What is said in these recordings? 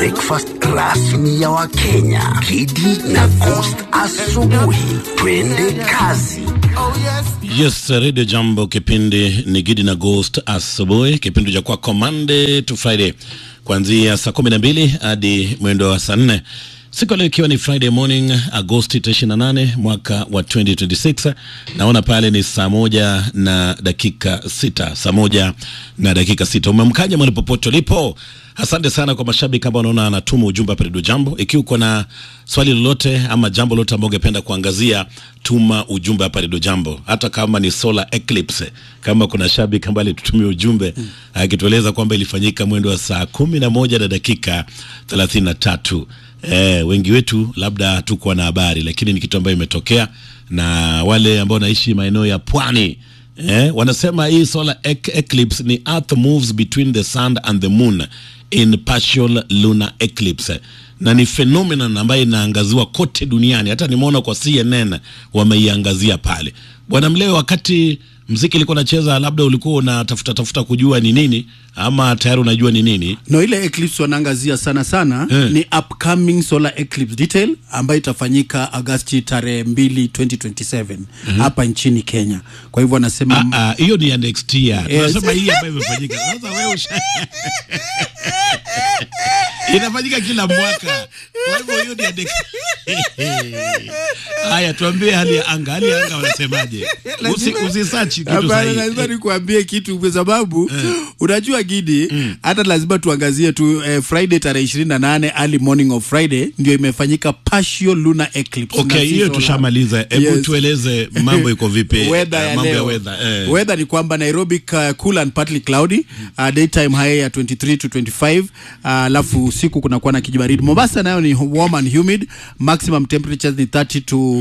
breakfast rasmi ya Wakenya. Kidi na Coast asubuhi. Twende kazi. Yes, Radio Jambo, kipindi ni Gidi na Ghost asubuhi, kipindi cha kwako Monday to Friday kuanzia saa kumi na mbili hadi mwendo wa saa nne siku ya leo ikiwa ni Friday morning Agosti 28 mwaka wa 2026. Naona pale ni saa moja na dakika sita, saa moja na dakika sita. Umemkaja mahali popote ulipo. Asante sana kwa mashabiki ambao naona anatuma ujumbe hapa Radio Jambo. Ikiwa uko na swali lolote ama jambo lolote ambao ungependa kuangazia, tuma ujumbe hapa Radio Jambo, hata kama ni solar eclipse. Kama kuna shabiki ambaye alitutumia ujumbe akitueleza kwamba ilifanyika mwendo wa saa kumi na moja na dakika thelathini na tatu. Eh, wengi wetu labda hatukuwa na habari, lakini ni kitu ambayo imetokea, na wale ambao wanaishi maeneo ya pwani eh, wanasema hii solar ec eclipse ni earth moves between the sun and the moon in partial lunar eclipse, na ni phenomenon ambayo inaangaziwa kote duniani. Hata nimeona kwa CNN wameiangazia pale. Bwana Mleo, wakati mziki ilikuwa nacheza, labda ulikuwa unatafuta tafuta kujua ni nini ama tayari unajua ni nini? No, ile eclipse wanaangazia sana sana Eh. ni upcoming solar eclipse detail ambayo itafanyika Agosti tarehe 2 2027 hapa nchini Kenya. Kwa hivyo wanasema Ah, ah, hiyo ni ya next year. Yes. Tunasema hii ambayo imefanyika. Sasa wewe usha... Inafanyika kila mwaka. Kwa hivyo hiyo ni ya next Haya, tuambie hali ya anga. Hali ya anga wanasemaje? Usi usisearch kitu Hapana, sahihi. lazima nikuambie kitu kwa sababu unajua Gidi, hata lazima tuangazie tu eh, Friday tarehe 28 early morning of Friday ndio imefanyika partial lunar eclipse. Okay, Na si hiyo solar. tushamaliza. Hebu Yes. tueleze mambo iko vipi? weather Eh, ya mambo ya leo. weather. Eh. Weather ni kwamba Nairobi uh, cool and partly cloudy uh, daytime high ya 23 to 25 uh, alafu usiku kunakuwa na kijibaridi. Mombasa nayo ni warm and humid, maximum temperatures ni 30 to uh,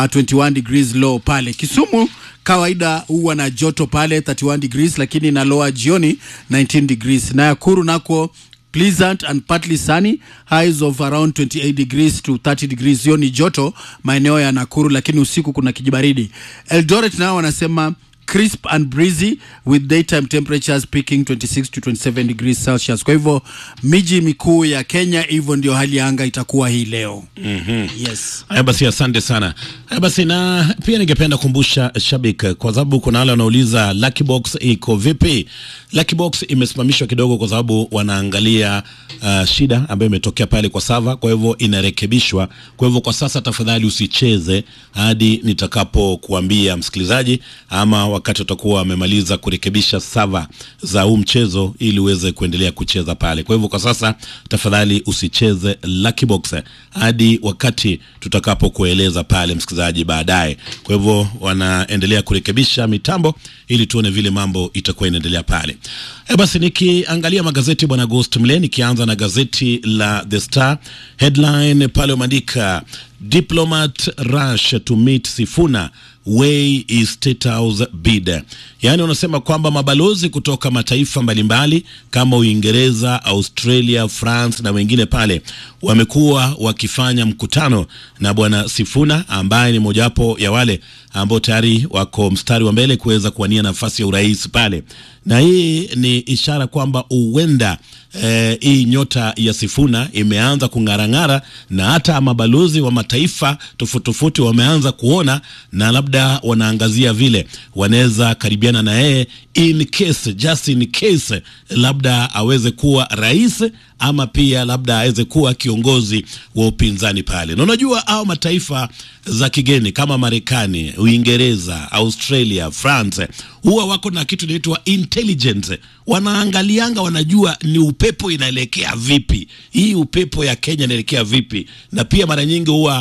21 degrees low pale. Kisumu kawaida huwa na joto pale 31 degrees, lakini na lower jioni 19 degrees. Na Nakuru nako pleasant and partly sunny highs of around 28 degrees to 30 degrees hiyo ni joto maeneo ya Nakuru lakini usiku kuna kijibaridi Eldoret nao wanasema crisp and breezy with daytime temperatures peaking 26 to 27 degrees Celsius kwa hivyo miji mikuu ya Kenya hivyo ndio hali ya anga itakuwa hii leo mm-hmm. yes Haya basi, asante sana. Haya basi, na pia ningependa kukumbusha shabik, kwa sababu kuna wale wanauliza Lucky Box iko vipi. Lucky Box imesimamishwa kidogo kwa sababu wanaangalia uh, shida ambayo imetokea pale kwa sava, kwa hivyo inarekebishwa. Kwa hivyo kwa sasa, tafadhali usicheze hadi nitakapokuambia msikilizaji, ama wakati utakuwa wamemaliza kurekebisha sava za huu mchezo, ili uweze kuendelea kucheza pale. Kwa hivyo kwa sasa, tafadhali usicheze Lucky Box hadi wakati tutakapokueleza pale msikilizaji baadaye. Kwa hivyo wanaendelea kurekebisha mitambo ili tuone vile mambo itakuwa inaendelea pale. E basi, nikiangalia magazeti bwana Ghost Mle, nikianza na gazeti la The Star headline pale umeandika diplomat rush to meet Sifuna way is state house bid. Yaani wanasema kwamba mabalozi kutoka mataifa mbalimbali kama Uingereza, Australia, France na wengine pale wamekuwa wakifanya mkutano na bwana Sifuna ambaye ni mojawapo ya wale ambao tayari wako mstari wa mbele kuweza kuwania nafasi ya urais pale, na hii ni ishara kwamba huenda eh, hii nyota ya Sifuna imeanza kung'arang'ara na hata mabalozi wa mataifa tofauti tofauti wameanza kuona na labda wanaangazia vile wanaweza karibiana na yeye in case, just in case labda aweze kuwa rais ama pia labda aweze kuwa kiongozi wa upinzani pale. Na unajua hao mataifa za kigeni kama Marekani, Uingereza, Australia, France huwa wako na kitu inaitwa intelligence. Wanaangalianga, wanajua ni upepo inaelekea vipi, hii upepo ya Kenya inaelekea vipi, na pia mara nyingi huwa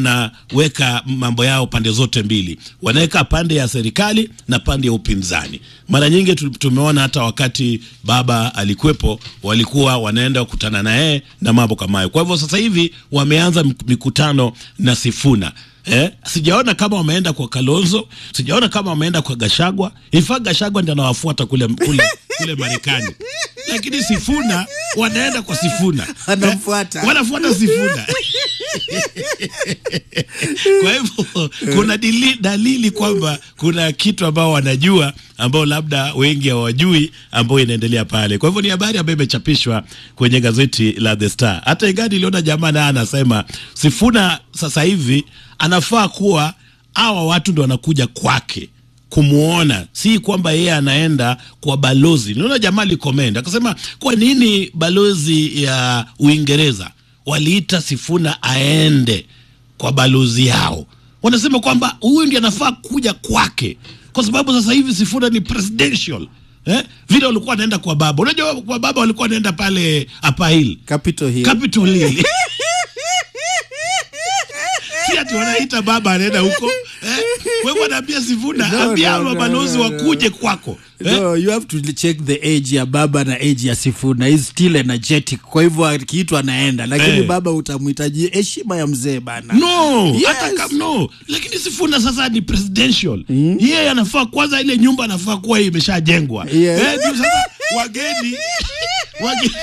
wanaweka mambo yao pande zote mbili, wanaweka pande ya serikali na pande ya upinzani. Mara nyingi tu- tumeona hata wakati baba alikuwepo, walikuwa wanaenda kukutana na yeye na mambo kama hayo. Kwa hivyo sasa hivi wameanza mik- mikutano na Sifuna. Eh, sijaona kama wameenda kwa Kalonzo, sijaona kama wameenda kwa Gashagwa. Ifa Gashagwa ndio anawafuata kule kule kule Marekani, lakini Sifuna wanaenda kwa Sifuna, Anamfuata. wanafuata Sifuna kwa hivyo kuna dili, dalili kwamba kuna kitu ambao wanajua ambao labda wengi hawajui ambao inaendelea pale. Kwa hivyo ni habari ambayo imechapishwa kwenye gazeti la The Star. Hata ingawa niliona jamaa naye anasema Sifuna sasa hivi anafaa kuwa hawa watu ndo wanakuja kwake kumwona, si kwamba yeye anaenda kwa balozi. Niona jamaa alikomenda akasema, kwa nini balozi ya Uingereza waliita Sifuna aende kwa balozi yao? Wanasema kwamba huyu ndiye anafaa kuja kwake, kwa sababu sasa hivi Sifuna ni presidential eh? Vile walikuwa wanaenda kwa baba, unajua kwa baba walikuwa wanaenda pale Upper Hill Capital Hill. Capitol Hill si ati wanaita baba anaenda huko eh? Wewe wanaambia Sifuna No, ambia no, no, no, balozi no, no. wakuje kwako eh? No, you have to check the age ya baba na age ya Sifuna. He's still energetic. Kwa hivyo akiitwa anaenda, lakini Eh. baba utamhitaji heshima ya mzee bana. no Yes. hata kam, no lakini Sifuna sasa ni presidential yeye anafaa kwanza, ile nyumba anafaa kuwa imeshajengwa Yes. eh, ndio sasa wageni wage-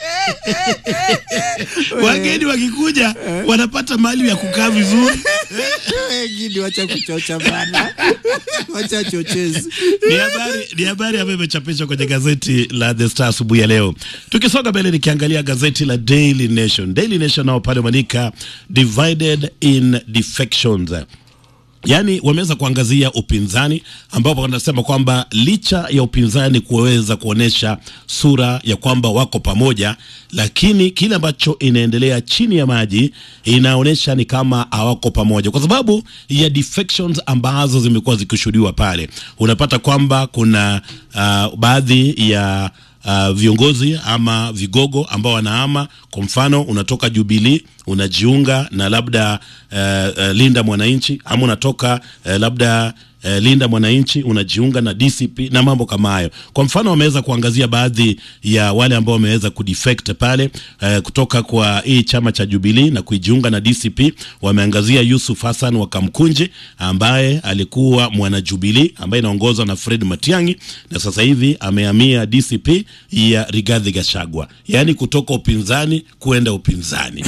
wageni wakikuja wanapata mahali ya kukaa vizuri Gidi, wacha kuchocha bana, wacha chochezi. ni habari ni habari ambayo imechapishwa kwenye gazeti la The Star asubuhi ya leo. Tukisonga mbele, nikiangalia gazeti la Daily Nation. Daily Nation nao pale wameandika divided in defections Yaani wameweza kuangazia upinzani ambapo wanasema kwamba licha ya upinzani kuweza kuonyesha sura ya kwamba wako pamoja, lakini kile ambacho inaendelea chini ya maji inaonyesha ni kama hawako pamoja, kwa sababu ya defections ambazo zimekuwa zikishuhudiwa pale. Unapata kwamba kuna uh, baadhi ya uh, viongozi ama vigogo ambao wanahama. Kwa mfano, unatoka Jubilee unajiunga na labda uh, uh, Linda Mwananchi ama unatoka uh, labda uh, Linda Mwananchi unajiunga na DCP na mambo kama hayo. Kwa mfano, wameweza kuangazia baadhi ya wale ambao wameweza kudefect pale uh, kutoka kwa hii chama cha Jubilee na kujiunga na DCP. Wameangazia Yusuf Hassan wa Kamkunji ambaye alikuwa mwana Jubilee ambaye inaongozwa na Fred Matiang'i na sasa hivi amehamia DCP ya Rigathi Gachagua, yaani kutoka upinzani kuenda upinzani.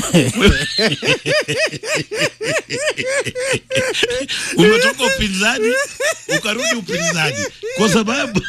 Umetoka upinzani ukarudi upinzani kwa sababu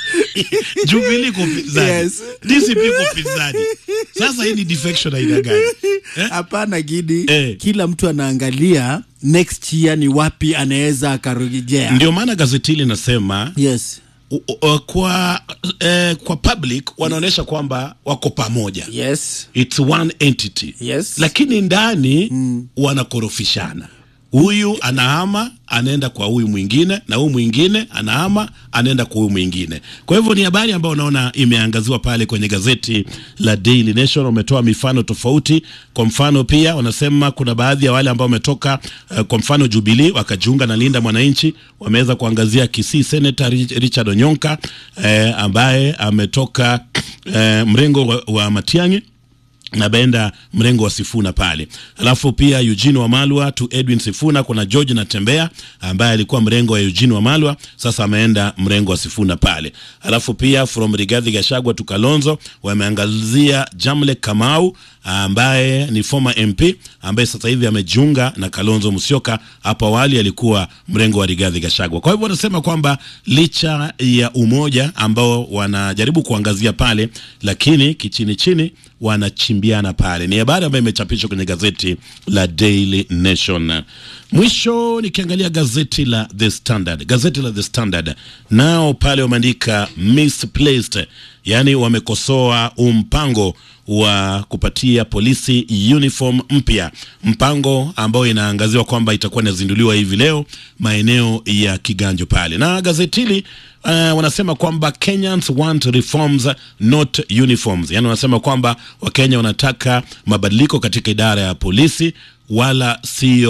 Jubilee kwa upinzani, Yes. DCP kwa upinzani. Sasa hii ni defection aina gani? Eh? Hapana Gidi, Eh. kila mtu anaangalia next year ni wapi anaweza akarejea. Ndio maana gazeti hili linasema Yes. u- u- kwa eh, kwa public wanaonyesha kwamba wako pamoja Yes. it's one entity Yes. lakini ndani wanakorofishana huyu anahama anaenda kwa huyu mwingine na huyu mwingine anahama anaenda kwa huyu mwingine kwa hivyo ni habari ambayo unaona imeangaziwa pale kwenye gazeti la Daily Nation wametoa mifano tofauti kwa mfano pia wanasema kuna baadhi ya wale ambao wametoka uh, kwa mfano Jubilee wakajiunga na Linda Mwananchi wameweza kuangazia Kisii Senator Rich- Richard Onyonka eh, ambaye ametoka eh, mrengo wa, wa Matiang'i na Benda mrengo wa Sifuna pale. Alafu pia Eugene Wamalwa to Edwin Sifuna, kuna George Natembea ambaye alikuwa mrengo wa Eugene Wamalwa, sasa ameenda mrengo wa Sifuna pale. Alafu pia from Rigathi Gachagua to Kalonzo wameangazia Jamle Kamau ambaye ni former MP ambaye sasa hivi amejiunga na Kalonzo Musyoka. Hapo awali alikuwa mrengo wa Rigathi Gachagua. Kwa hivyo wanasema kwamba licha ya umoja ambao wanajaribu kuangazia pale, lakini kichini chini wanachimbiana pale. Ni habari ambayo imechapishwa kwenye gazeti la Daily Nation. Mwisho nikiangalia gazeti la The Standard, gazeti la The Standard nao pale wameandika misplaced, yaani wamekosoa umpango wa kupatia polisi uniform mpya, mpango ambao inaangaziwa kwamba itakuwa inazinduliwa hivi leo maeneo ya Kiganjo pale, na gazeti hili uh, wanasema kwamba Kenyans want reforms not uniforms, yani wanasema kwamba Wakenya wanataka mabadiliko katika idara ya polisi wala sio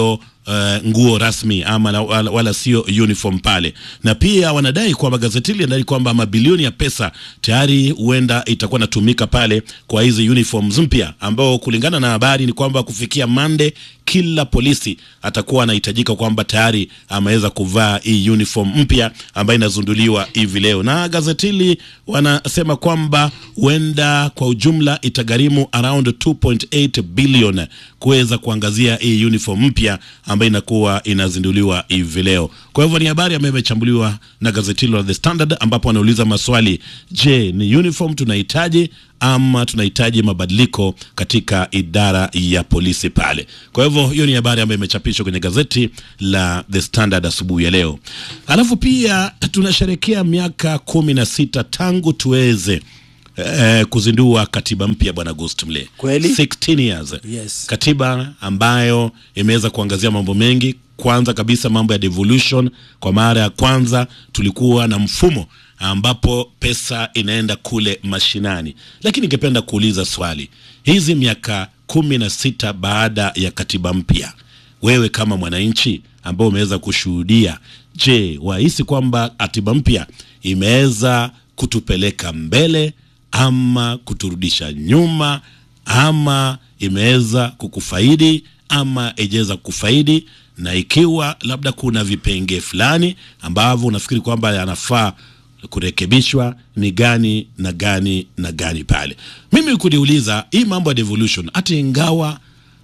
uh, nguo rasmi ama la, wala, wala sio uniform pale, na pia wanadai kwamba gazeti hili linadai kwamba mabilioni ya pesa tayari huenda itakuwa natumika pale kwa hizi uniforms mpya, ambao kulingana na habari ni kwamba kufikia Monday kila polisi atakuwa anahitajika kwamba tayari ameweza kuvaa hii uniform mpya ambayo inazunduliwa hivi leo, na gazeti hili wanasema kwamba huenda kwa ujumla itagharimu around 2.8 billion kuweza kuangazia hii uniform mpya ambayo inakuwa inazinduliwa hivi leo. Kwa hivyo ni habari ambayo imechambuliwa na gazeti hilo la The Standard, ambapo wanauliza maswali: je, ni uniform tunahitaji ama tunahitaji mabadiliko katika idara ya polisi pale. Kwa hivyo hiyo ni habari ambayo imechapishwa kwenye gazeti la The Standard asubuhi ya leo. Alafu pia tunasherekea miaka kumi na sita tangu tuweze eh, kuzindua katiba mpya bwana Ghost Mle. Kweli? 16 years. Yes. Katiba ambayo imeweza kuangazia mambo mengi. Kwanza kabisa mambo ya devolution. Kwa mara ya kwanza tulikuwa na mfumo ambapo pesa inaenda kule mashinani, lakini ningependa kuuliza swali, hizi miaka kumi na sita baada ya katiba mpya, wewe kama mwananchi ambao umeweza kushuhudia, je, wahisi kwamba katiba mpya imeweza kutupeleka mbele ama kuturudisha nyuma ama imeweza kukufaidi ama ijaweza kufaidi, na ikiwa labda kuna vipengee fulani ambavyo unafikiri kwamba yanafaa kurekebishwa ni gani na gani na gani pale. Mimi kuniuliza hii mambo ya devolution, hata ingawa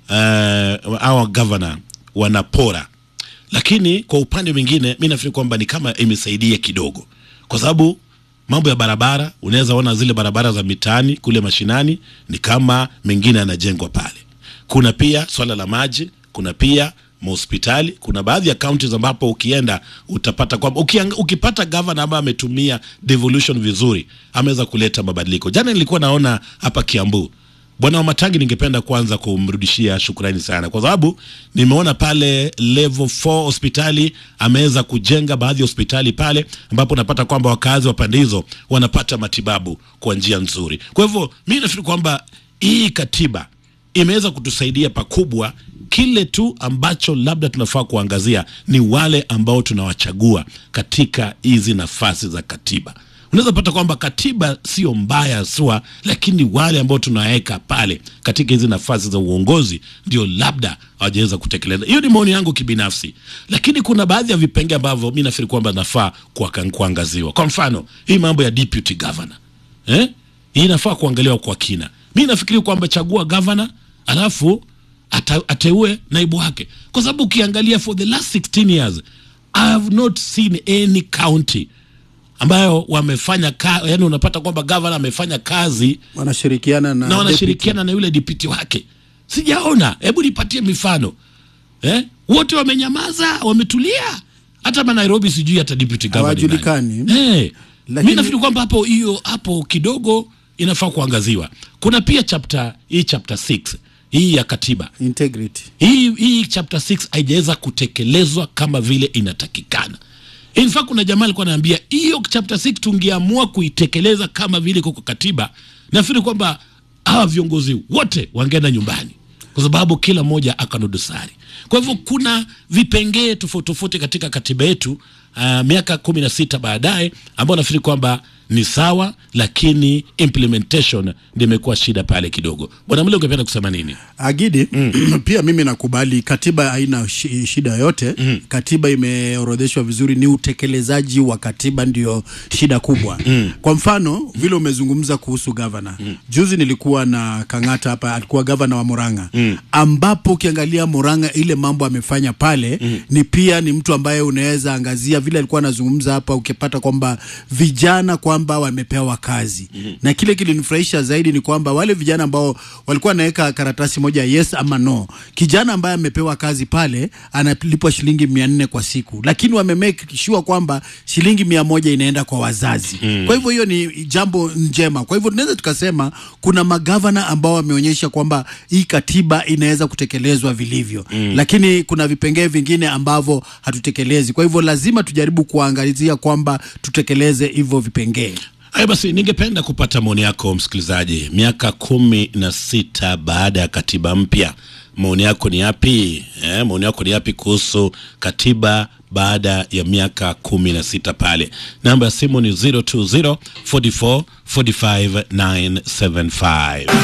uh, our governor wanapora, lakini kwa upande mwingine mi nafikiri kwamba ni kama imesaidia kidogo, kwa sababu mambo ya barabara, unaweza ona zile barabara za mitaani kule mashinani ni kama mengine yanajengwa pale. Kuna pia swala la maji, kuna pia mahospitali. Kuna baadhi ya counties ambapo ukienda utapata kwamba ukiang- ukipata gavana ambaye ametumia devolution vizuri, ameweza kuleta mabadiliko. Jana nilikuwa naona hapa Kiambu Bwana Wamatangi, ningependa kwanza kumrudishia shukrani sana, kwa sababu nimeona pale level 4 hospitali ameweza kujenga baadhi ya hospitali pale, ambapo unapata kwamba wakazi wa pande hizo wanapata matibabu kwa njia nzuri. Kwa hivyo mi nafikiri kwamba hii katiba imeweza kutusaidia pakubwa. Kile tu ambacho labda tunafaa kuangazia ni wale ambao tunawachagua katika hizi nafasi za katiba. Unaweza pata kwamba katiba sio mbaya swa, lakini wale ambao tunaweka pale katika hizi nafasi za uongozi ndio labda hawajaweza kutekeleza. Hiyo ni maoni yangu kibinafsi, lakini kuna baadhi ya vipenge ambavyo mi nafikiri kwamba nafaa kuaka- kuangaziwa. Kwa mfano hii mambo ya deputy governor eh? Hii inafaa kuangaliwa kwa kina. Mi nafikiri kwamba chagua gavana alafu ata, ateue naibu wake, kwa sababu ukiangalia for the last 16 years I have not seen any county ambayo wamefanya ka, yani unapata kwamba gavana amefanya kazi wanashirikiana na, na wanashirikiana na yule dipiti wake, sijaona. Hebu nipatie mifano eh? Wote wamenyamaza, wametulia. Hata ma Nairobi sijui hata deputy governor ni nani. Hawajulikani. Eh, Lakini- mi nafikiri kwamba hapo hiyo hapo kidogo inafaa kuangaziwa. Kuna pia chapter hii chapter 6 hii ya katiba integrity hii hii chapter 6 haijaweza kutekelezwa kama vile inatakikana. In fact kuna jamaa alikuwa anaambia hiyo chapter 6 tungeamua kuitekeleza kama vile iko kwa katiba, nafikiri kwamba hawa viongozi wote wangeenda nyumbani, kwa sababu kila mmoja akana dosari. Kwa hivyo kuna vipengee tofauti tofauti katika katiba yetu uh, miaka kumi na sita baadaye ambao nafikiri kwamba ni sawa, lakini implementation ndio imekuwa shida pale kidogo. Bwana Mle, ungependa kusema nini? Agidi pia mimi nakubali katiba haina shi- shida yoyote katiba imeorodheshwa vizuri ni utekelezaji wa katiba ndio shida kubwa kwa mfano vile umezungumza kuhusu gavana juzi nilikuwa na Kang'ata hapa alikuwa gavana wa Murang'a ambapo ukiangalia Murang'a ile mambo amefanya pale ni pia ni mtu ambaye unaweza angazia vile alikuwa anazungumza hapa ukipata kwamba vijana kwamba wamepewa kazi na kile kilinifurahisha zaidi ni kwamba wale vijana ambao walikuwa wanaweka karatasi moja yes ama no, kijana ambaye amepewa kazi pale analipwa shilingi mia nne kwa siku, lakini wame make sure kwamba shilingi mia moja inaenda kwa wazazi. Kwa hivyo hiyo ni jambo njema. Kwa hivyo tunaweza tukasema kuna magavana ambao wameonyesha kwamba hii katiba inaweza kutekelezwa vilivyo, lakini kuna vipengee vingine ambavyo hatutekelezi. Kwa hivyo lazima tujaribu kuangalizia kwamba tutekeleze hivyo vipengee. Haya basi, ningependa kupata maoni yako msikilizaji. Miaka kumi na sita baada ya katiba mpya, maoni yako ni yapi eh, maoni yako ni yapi kuhusu katiba baada ya miaka kumi na sita pale namba ya simu ni 020 44 45 975